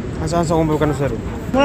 Sasa sa kumbayo ka na sir.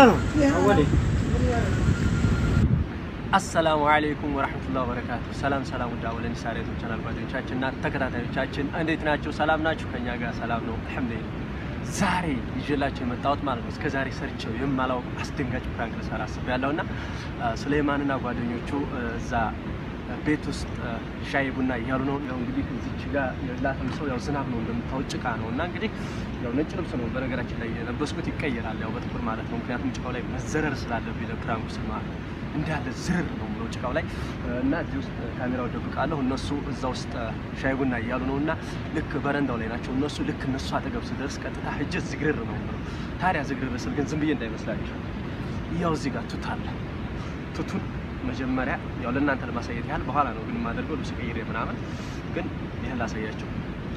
አሰላሙ አለይኩም ወራህመቱላሂ ወበረካቱ። ሰላም ሰላም፣ ውድ አወለን ሳሬቱ ቻናል ጓደኞቻችን እና ተከታታዮቻችን እንዴት ናቸው? ሰላም ናችሁ? ከኛ ጋር ሰላም ነው አልሐምዱሊላህ። ዛሬ ይዤላችሁ የመጣሁት ማለት ነው እስከ ዛሬ ሰርቸው የማላውቅ አስደንጋጭ ፕራንክ ልሰራ አስቤያለሁ እና ሱሌማንና ጓደኞቹ እዛ ቤት ውስጥ ሻይ ቡና እያሉ ነው። ያው እንግዲህ እዚች ጋር ላተም ሰው ያው ዝናብ ነው እንደምታወቅ ጭቃ ነው እና እንግዲህ ያው ነጭ ልብስ ነው በነገራችን ላይ የለበስኩት ይቀየራል፣ ያው በጥቁር ማለት ነው። ምክንያቱም ጭቃው ላይ መዘረር ስላለብኝ ለፕራንኩ ስል ማለት ነው እንዳለ ዝርር ነው ብለው ጭቃው ላይ እና እዚህ ውስጥ ካሜራው ደብቃለሁ። እነሱ እዛ ውስጥ ሻይ ቡና እያሉ ነው እና ልክ በረንዳው ላይ ናቸው እነሱ። ልክ እነሱ አጠገብ ስደርስ ቀጥታ ሂጅ ዝግርር ነው ብለው ታዲያ ዝግርር ስል ግን ዝም ብዬ እንዳይመስላችሁ ያው እዚህ ጋር ቱት አለ። ቱቱን መጀመሪያ ያው ለእናንተ ለማሳየት ያህል በኋላ ነው ግን የማደርገው ልብስ ቀይሬ ምናምን፣ ግን ይህን ላሳያቸው።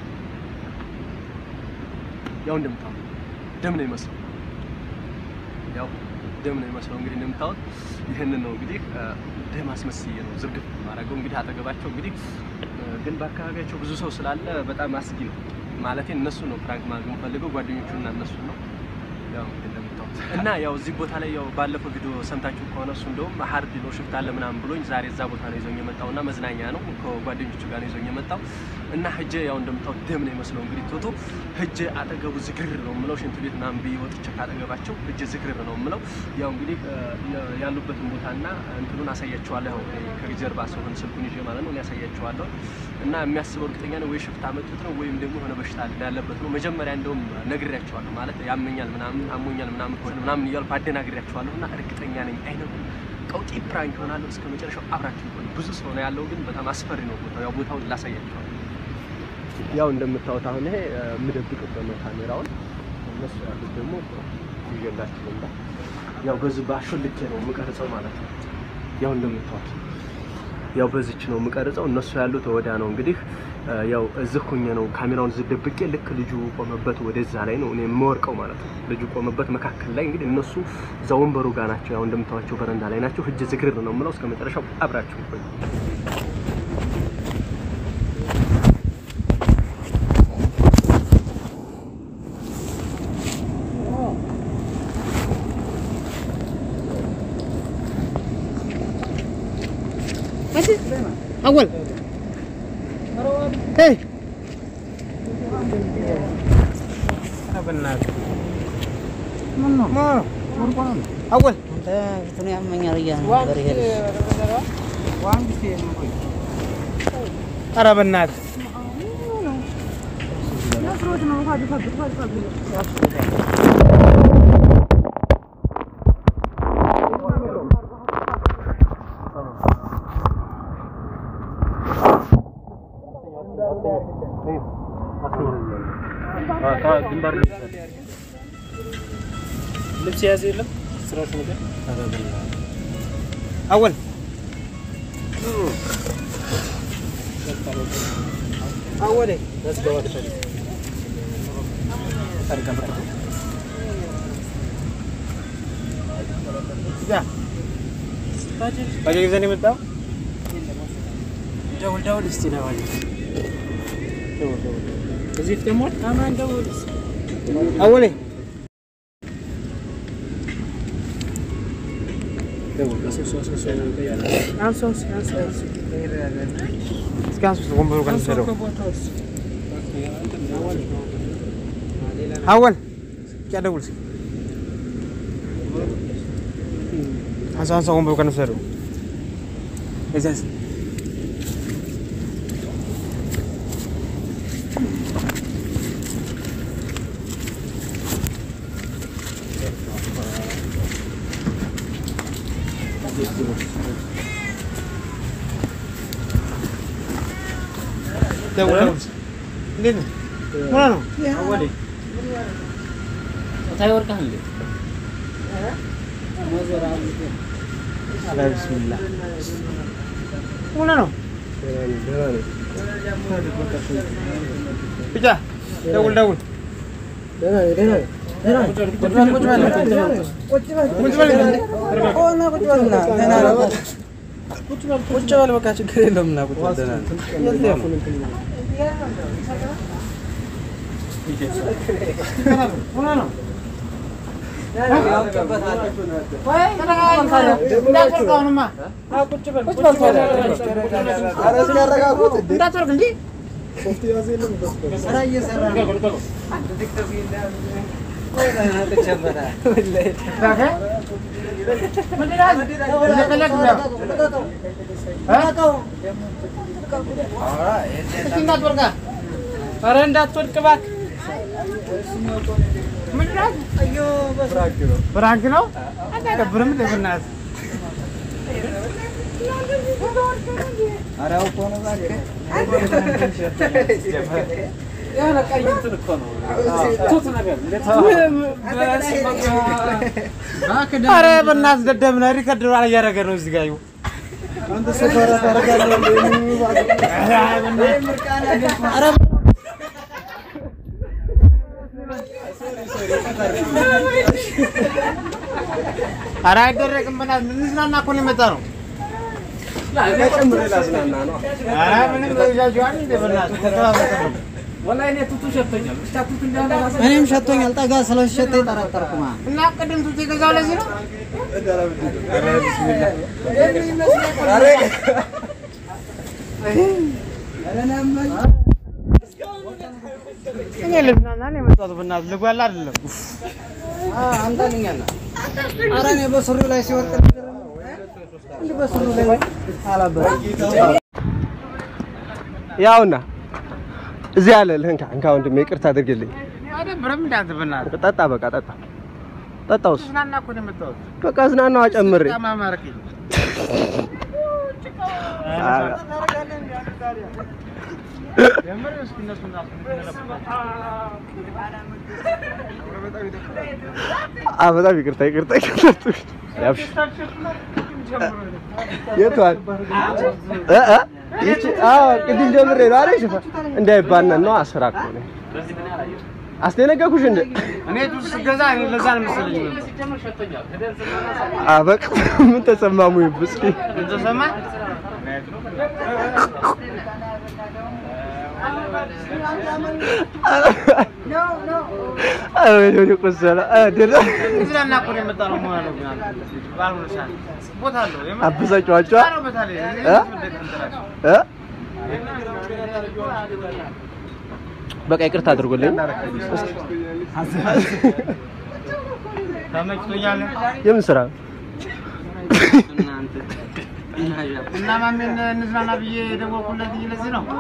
ያው እንደምታው ደም ነው ይመስለው ያው ደም ነው የሚመስለው እንግዲህ እንደምታዩት ይህንን ነው እንግዲህ ደም አስመስዬ ነው ዝርግፍ ማድረገው እንግዲህ አጠገባቸው እንግዲህ ግን በአካባቢያቸው ብዙ ሰው ስላለ በጣም አስጊ ነው ማለት እነሱ ነው ፕራንክ ማድረግ የምፈልገው ጓደኞቹ እና እነሱ ነው ያው እንግዲህ እንደምታዩት እና ያው እዚህ ቦታ ላይ ያው ባለፈው ቪዲዮ ሰምታችሁ ከሆነ እሱ እንደውም ሀርድ ነው ሽፍት አለ ምናምን ብሎኝ ዛሬ እዛ ቦታ ነው ይዞኝ የመጣው እና መዝናኛ ነው ከጓደኞቹ ጋር ነው ይዞኝ የመጣው እና ህጀ ያው እንደምታዩት ደም ነው የመስለው እንግዲህ ቶቶ ህጀ አጠገቡ ዝግርር ነው የምለው ሽንት ቤት ምናምን ብዬ ወጥቼ ካጠገባቸው ህጀ ዝግርር ነው የምለው ያው እንግዲህ ያሉበትን ቦታና እንትኑን አሳያቸዋለሁ ያው ከጀርባ ሰሆን ስልኩን ይዤ ማለት ነው ያሳያቸዋለሁ እና የሚያስበው እርግጠኛ ነው ወይ ሽፍታ መጡት ነው ወይም ደግሞ የሆነ በሽታ ያለበት ነው መጀመሪያ እንደውም ነግሬያቸዋለሁ ማለት ያመኛል ምናምን አሞኛል ምናምን ከሆነ ምናምን እያልኩ አደናግሬያቸዋለሁ እና እርግጠኛ ነኝ አይነቱ ቀውጢ ፕራንክ ይሆናል እስከ መጨረሻው አብራችሁ ይቆዩ ብዙ ሰው ነው ያለው ግን በጣም አስፈሪ ነው ቦታው ያው ቦታውን ላሳያቸዋለሁ ያው እንደምታዩት አሁን ይሄ የምደብቅበት ነው ካሜራውን እነሱ ያሉት ደግሞ ይዤላችሁ ልምጣ ያው በዚህ በአሾልኬ ነው የምቀርጸው ማለት ነው ያው እንደምታዩት ያው በዚች ነው የምቀርጸው እነሱ ያሉት ወዲያ ነው እንግዲህ ያው እዚህ ሁኜ ነው ካሜራውን እዚህ ደብቄ ልክ ልጁ ቆመበት ወደዛ ላይ ነው እኔ የምወርቀው ማለት ነው ልጁ ቆመበት መካከል ላይ እንግዲህ እነሱ እዛ ወንበሩ ጋር ናቸው ያው እንደምታዩቸው በረንዳ ላይ ናቸው እጅ ዝግርር ነው የምለው እስከ መጨረሻው አብራችሁ ቆዩ أول هي ما أول እንትን ያመኛል እያለ ነበር ይሄ ኧረ በእናትህ ልብስ የያዘ የለም ስራሽ ነገር أول أول ባጃጅ ይዘን የመጣው ደውል ደውል እስቲ ነው ማለት እዚህ ፊት ደግሞ አማን ደውል أولي እስኪ አንሱ ወንበሩ ጋር እንውሰደው أول क्या डबल से አንሳ አንሳ ወንበሩ ጋር እንውሰደው እዚያ ደውል ደውል እንዴት ነው ሆና ነው ታይወርቃል እንዴ ኧረ ቢስሚላ ሆና ነው ብቻ ደውል ደውል ቁጭ በል በቃ ችግር የለውም እና ቁጭ በል ደህና ነህ? ሆና ነው እንዳትወርቀውንማ እንዳትወርቅ እንጂ ኧረ እንዳትወድቅ እባክህ። ፍራንክ ነው አታቀብርም እንደ በእናትህ የሆነ ቀይ እንትን እኮ ነው ቱት ነገር ኧረ በእናትህ ደደብ ነህ ሪከርድ እያደረገ ነው እዚህ ጋር ይኸው ኧረ አይደረግም በእናትህ እንዝናና እኮ ነው የመጣ ነው ኧረ ምንም ይዣችኋል እንደ በእናትህ ተተባበቀ ነው ወላሂ እኔ ቱቱ ሸቶኛል። ብቻ ቱቱ እንዳለ ራሱ እኔም ሸቶኛል። ጠጋ ስለሸተኝ ጠረጠርኩማ። እና ቅድም ቱት የገዛው ለዚህ ነው እኔ ልዝናና ነው የመጣሁት በእናትህ ልጓላ አይደለም አምጣልኛና ኧረ እኔ በሱሪው ላይ ሲወርቅ እንዲህ በሱሪው ላይ አላበረም። ያውና እዚህ ያለ ልህንካ እንካ ወንድሜ ይቅርታ አድርግልኝ። አይደብርም እንደ አንተ በእናትህ ጠጣ በቃ ጠጣ ጠጣውስ ልዝናና እኮ ነው የመጣሁት በቃ ዝናናዋ ጨምሬ በጣም አማረከኝ የምር እስኪ እነሱን አ በጣም ይቅርታ ይቅርታ ይቅርታ ያብሽ የቷል እ እ ይቺ አዎ ቅድም ጀምሬ ነው አይደል ሽፋ እንዳይባነን ነው አስራ እኮ ነው አስደነገኩሽ እንደ እኔ ቱት ስገዛ እኔ ለዛ ነው መሰለኝ አ በቃ ምን ተሰማሙ ይብስኪ ተሰማ አይ ወይኔ ቆሰለ አደረ ልዝናና እኮ ነው የመጣ ነው መሆን ነው ግን አንተ ባልሆነ ሰዓት ቦታ አለው የምር አብዛጫዋቸው አለው ቦታ ላይ እኔ እ? ምንድን ነው የምትላቸው? እ በቃ ይቅርታ አድርጎልኝ ተመችቶኛል የምን ስራ እና ማሜን እንዝናና ብዬ የደወልኩለት ለዚህ ነው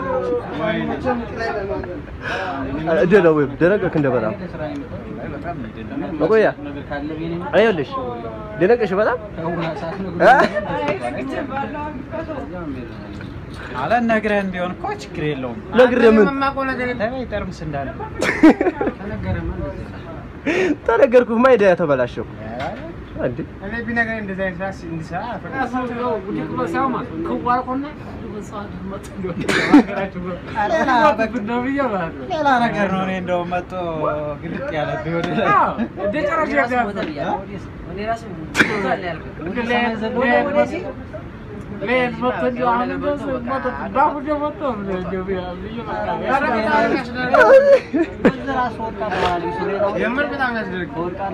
ደለው ወይ ደነቀክ እንደ በጣም መቆያ አይኸውልሽ ደነቀሽ በጣም እ? አለ ነግረህን ቢሆን እኮ ችግር የለውም። ነግሬህ ምን የማውቀው ነገር የለም ተበይ ጠርሙስ እንዳለ ተነገርኩህ ማይዳ ተበላሸው እንዴ እኔ ቢነግረኝ እንደዚህ አይነት ስራ እንዲሰራ ሌላ ነገር ነው። እኔ እንደው መጥቶ ግልጥ ያለ ቢሆን የምር በጣም ያስደርግ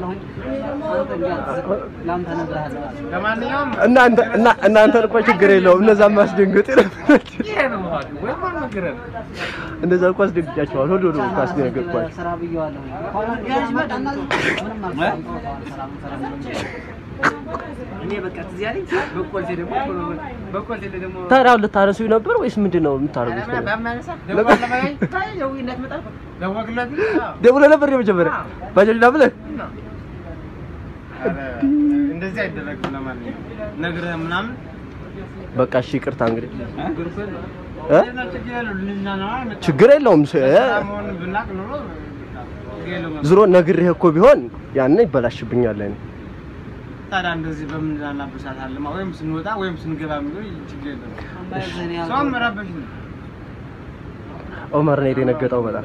ለማንኛውም እናንተ እና እናንተን እኮ ችግር የለውም እነዛን ማስደንገጥ እነዛ እኮ አስደንግጫቸዋል ሁሉ ነው እኮ አስደነገጥኳቸው ስራ ብየዋለሁ። ያዥ መጣና ምንም ታዲያ አሁን ልታነሱኝ ነበር ወይስ ምንድን ነው የምታደርጉት ደውለህ ነበር የመጀመሪያ ባጃጅ ና ብለህ እንደዚህ አይደረግም። ለማንኛውም ነግረህ ምናምን በቃ እሺ ይቅርታ እንግዲህ እ? ችግር የለውም። ልንዝናና ነው ችግር የለውም ስ- እ? መሆኑን ብናቅ ኖሮ ችግር የለውም። ዝሮ ነግሬህ እኮ ቢሆን ያን ይበላሽብኛል እኔ ታዲያ እንደዚህ በምንዝናናበት ሰዓት አለማ ወይም ስንወጣ ወይም ስንገባ የሚሆን ችግር የለውም። ሰውም መረበሽ ነው። ኦመር ነው የደነገጠው በጣም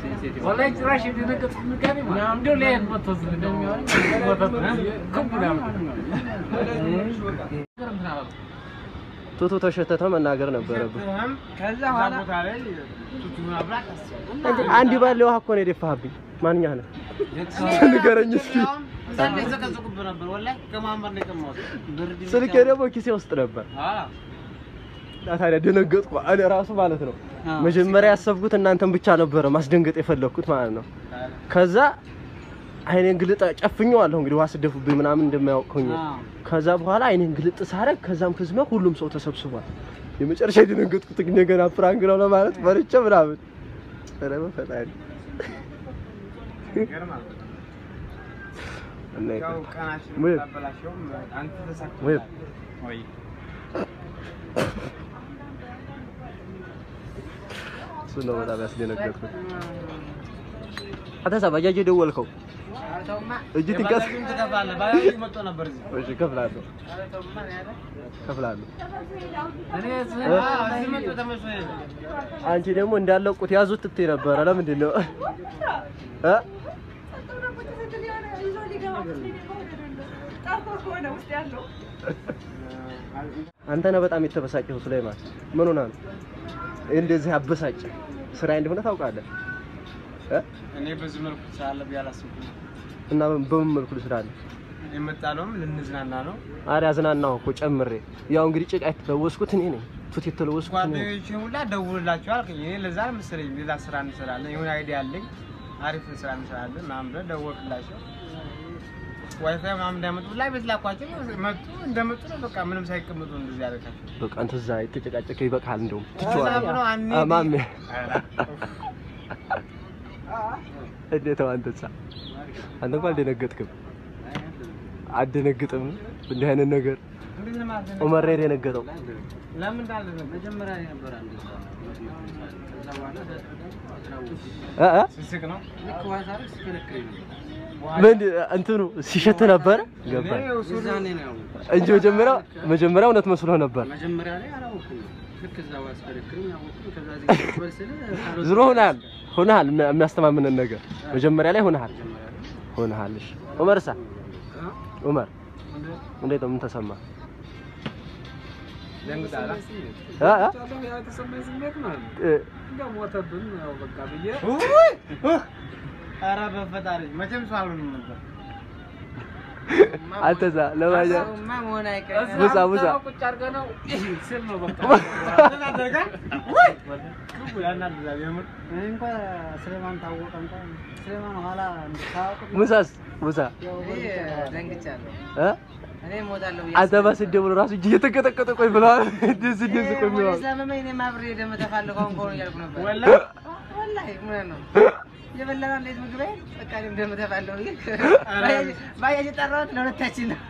ቱቱ ተሸተተ መናገር ነበረብህ ሰጥተህም ከዛ እዛ በኋላ ቦታ ላይ ቱቱን አብራት አስብ። አንድ ባለ ውሃ እኮ ነው የደፋህብኝ ማንኛህ ነህ ንገረኝ እስኪ እዛ ላይ ዘቀዘቁብህ ነበር። ወላሂ ከማንበር ነው የቀማሁት። ብርድ ስልኬ ደግሞ ኪሴ ውስጥ ነበር። አዎ እና ታዲያ ደነገጥኩ። እኔ ራሱ ማለት ነው አዎ። መጀመሪያ ያሰብኩት እናንተን ብቻ ነበረ ማስደንገጥ የፈለግኩት ማለት ነው። ከዛ አይኔን ግልጥ ጨፍኘዋለሁ እንግዲህ ውሃ ስደፉብኝ ምናምን እንደማያውቅ ሆኜ አዎ። ከዛ በኋላ አይኔን ግልጥ ሳረግ ከዛም ክዝመ ሁሉም ሰው ተሰብስቧል። የመጨረሻ የደነገጥኩት እንደገና ፕራንክ ነው ለማለት ፈርቼ ምናምን ኧረ በፈጣሪ ይገርማል። እና ያው ይቅር። ቀናችን ወይ- ታበላሸውም አንተ ወይ- ተሳክቶልሃል። ወይ እሱ ነው በጣም ያስደነገጥኩት። አተሳ ባጃጅ የደወልከው እጅ ትንቀስ የባጃጁን ትከፍላለህ። ባጃጁ መጥቶ ነበር እዚህ። እሺ እከፍላለሁ ኧረ ተውማ ነው ያለ። እከፍላለሁ። እኔ እዚህ እ? አዎ፣ እዚህ መጥቶ ተመስሎኝ ነው። አንቺ ደግሞ እንዳለቁት ያዙት ትትይ ነበረ። ለምንድን ነው እ አንተ ነህ በጣም የተበሳጨው ሱሌማን። ምን ሆነህ ነው እንደዚህ አበሳጨ? ስራ እንደሆነ ታውቃለህ እ እኔ በዚህ መልኩ ስላለ ብዬ አላሰብኩም። እና በምን መልኩ ልስራለህ? የመጣነውም ልንዝናና ነው። አረ አዝናናሁ እኮ ጨምሬ። ያው እንግዲህ ጭቃ የተለወስኩት እኔ ነኝ፣ ቱት የተለወስኩት እኔ ነኝ። ጓደኞቼ ሁላ ደውልላቸው አልከኝ። እኔ ለዛ መሰለኝ ሌላ ስራ እንሰራለን፣ የሆነ አይዲያ አለኝ፣ አሪፍ ስራ እንሰራለን ምናምን ብለህ ደወልክላቸው። ዋይፋይ ምናምን እንዳመጡ ላይ ቤት ላኳቸው። መጡ። እንደመጡ ነው በቃ ምንም ሳይቀመጡ እንደዚህ ያደረጋቸው። በቃ አንተ እዛ የተጨቃጨቀ ይበቃል። እንደውም ሰላም ትቼዋለሁ። ነው አንዴ አ- ማሜ ኧረ፣ እንዴት ነው አንተሳ? አንተ እንኳን አልደነገጥክም? አደነግጥም እንዲህ አይነት ነገር እንዴት ነው ማለት ነው? ዑመር ነው የደነገጠው። ለምን እንዳለ ነው መጀመሪያ ላይ ነበር አንድ ሰው። ከዛ በኋላ እ እ ስስቅ ነው። ልክ ውሃ ሳደርግ ሲከለክለኝ ነው። ምን እንትኑ ሲሸት ነበረ ገባኝ እኔ ሱሪ- የዛኔ ነው ያወቅሁት። እንጂ መጀመሪያ መጀመሪያ እውነት መስሎ ነበር። መጀመሪያ ላይ አላወኩም። ልክ እዛ ውሃ ሲከለክለኝ አወቅኩኝ። ከዛ እዚህ ቁጭ በል ስል ካልወጣ ዝሮ ሆነሃል ሆነሃል የሚያ- የሚያስተማምነን ነገር መጀመሪያ ላይ ሆነሃል ሆነሃል። እሺ ዑመርሳ ዑመር እንዴት ነው? ምን ተሰማ? ደንግጣላ። እ እ ያው የተሰማኝ ስሜት ማለት ነው። እ እንደው ሞተብን ያው በቃ ብዬ ውይ! ኡህ! ኧረ በፈጣሪ መቼም ሰው አልሆንም ነበር። አንተዛ ለማያ ሰውማ መሆን አይቀርም። ሙሳ ሙሳ ቁጭ አድርገህ ነው ስል ነው በቃ ተናደርጋል? ውይ! ክቡ ያናድዳል የምር። እኔ እንኳን ስለማን ታወቀ እንኳን ስለማን ኋላ ታወቁ ሙሳስ ሙሳ ደንግጫለሁ። እ እኔ እሞታለሁ ብዬ አንተ በስደውል ራሱ እጅ እየተቀጠቀጠ ቆይ ብለዋል። እንደዚህ እንደዚህ ቆይ ብለዋል። ስለመመኝ እኔም አብሬ ደም ተፋለሁ አሁን ከሆነ እያልኩ ነበር። ወላሂ ወላሂ እውነት ነው። የበላን እንዴት ምግብ አይደል? በቃ እኔም ደም ተፋለሁ ብዬ ኧረ ባጃጅ- ባጃጅ የጠራሁት ለሁለታችን ነው።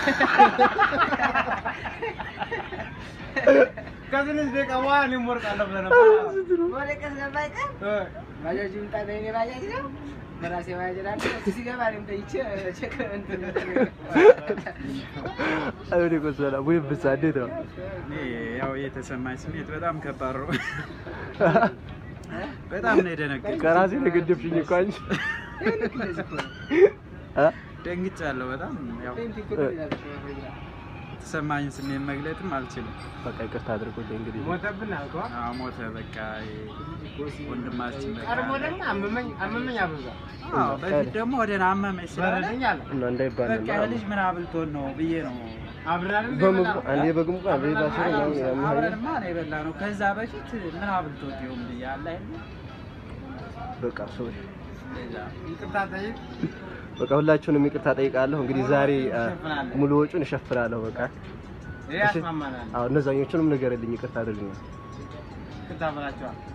ከትንሽ ደቂቃ በኋላ እኔም ወርቃለሁ ብለህ ነበር። ወደ ቀስ ገባ አይቀር እ፣ ባጃጅ ይምጣ በእኔ ባጃጅ ነው በራሴ ባጃጅ ላለ ሲገባ እኔም ጠይቼ ቼክ እንትን አይወዴ ቆሰላ ወይ ብሳ እንዴት ነው? እኔ ያው የተሰማኝ ስሜት በጣም ከባድ ነው። በጣም ነው የደነገጥኩት። ከራሴ ተገደብሽኝ እኮ አንቺ እንደዚህ እኮ ነው። እ? ደንግጫለሁ በጣም ያው የተሰማኝ ስሜት መግለጥም አልችልም። በቃ ይቅርታ አድርጎልኝ እንግዲህ ሞተብን አልከዋ። አዎ ሞተ በቃ ወንድማችን በቃ ቀድሞ ደግሞ አመመኝ አመመኝ አበዛ አዎ በፊት ደግሞ ወደ አመመኝ ስላለ በረደኝ አለ። እና እንዳይባል በቃ ልጅ ምን አብልቶን ነው ብዬ ነው አብረን በምግቡ አንዴ በግሙ አንዴ ባሽሩ ነው ያምሃይ አብረንማ ነው የበላ ነው። ከዛ በፊት ምን አብልቶት ይሆን ብዬ አለ አይደል? በቃ ሰዎች ይቅርታ ጠይቅ። በቃ ሁላችሁንም ይቅርታ ጠይቃለሁ። እንግዲህ ዛሬ አ፣ እሸፍናለሁ። ሙሉ ወጪውን እሸፍናለሁ። በቃ ይሄ ያስማማናል። አዎ እነዛኞቹንም ንገርልኝ፣ ይቅርታ አድርግልኝ። ይቅርታ በላቸዋል።